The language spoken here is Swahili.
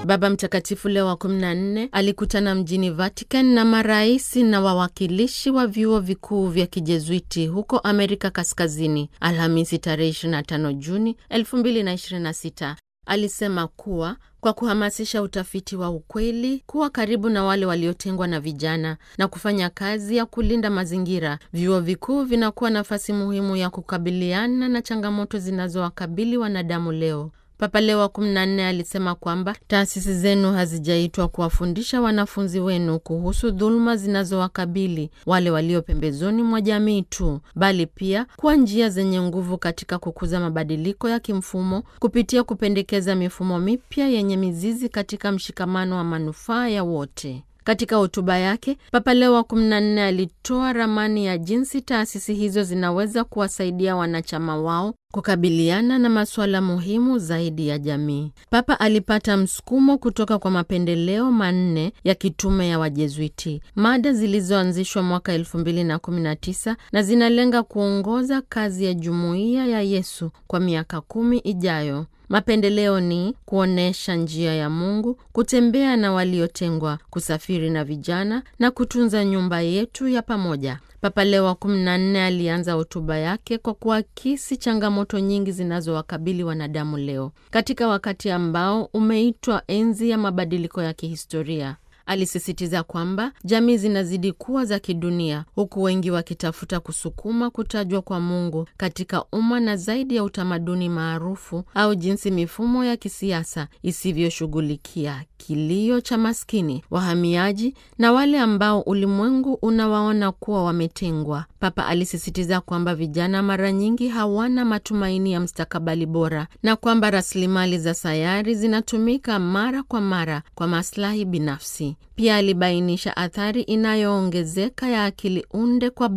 Baba Mtakatifu Leo wa 14 alikutana mjini Vatican na marais na wawakilishi wa vyuo vikuu vya Kijezuiti huko Amerika Kaskazini Alhamisi tarehe 25 Juni 2026. Alisema kuwa kwa kuhamasisha utafiti wa ukweli, kuwa karibu na wale waliotengwa na vijana na kufanya kazi ya kulinda mazingira, vyuo vikuu vinakuwa nafasi muhimu ya kukabiliana na changamoto zinazowakabili wanadamu leo. Papa Leo wa 14 alisema kwamba taasisi zenu hazijaitwa kuwafundisha wanafunzi wenu kuhusu dhuluma zinazowakabili wale walio pembezoni mwa jamii tu, bali pia kuwa njia zenye nguvu katika kukuza mabadiliko ya kimfumo kupitia kupendekeza mifumo mipya yenye mizizi katika mshikamano wa manufaa ya wote. Katika hotuba yake Papa Leo wa 14 alitoa ramani ya jinsi taasisi hizo zinaweza kuwasaidia wanachama wao kukabiliana na masuala muhimu zaidi ya jamii. Papa alipata msukumo kutoka kwa mapendeleo manne ya kitume ya Wajezuiti, mada zilizoanzishwa mwaka 2019 na zinalenga kuongoza kazi ya jumuiya ya Yesu kwa miaka kumi ijayo. Mapendeleo ni kuonyesha njia ya Mungu, kutembea na waliotengwa, kusafiri na vijana na kutunza nyumba yetu ya pamoja. Papa Leo wa 14 alianza hotuba yake kwa kuakisi changamoto nyingi zinazowakabili wanadamu leo katika wakati ambao umeitwa enzi ya mabadiliko ya kihistoria. Alisisitiza kwamba jamii zinazidi kuwa za kidunia huku wengi wakitafuta kusukuma kutajwa kwa Mungu katika umma na zaidi ya utamaduni maarufu au jinsi mifumo ya kisiasa isivyoshughulikia kilio cha maskini, wahamiaji na wale ambao ulimwengu unawaona kuwa wametengwa. Papa alisisitiza kwamba vijana mara nyingi hawana matumaini ya mstakabali bora na kwamba rasilimali za sayari zinatumika mara kwa mara kwa maslahi binafsi. Pia alibainisha athari inayoongezeka ya akili unde kwa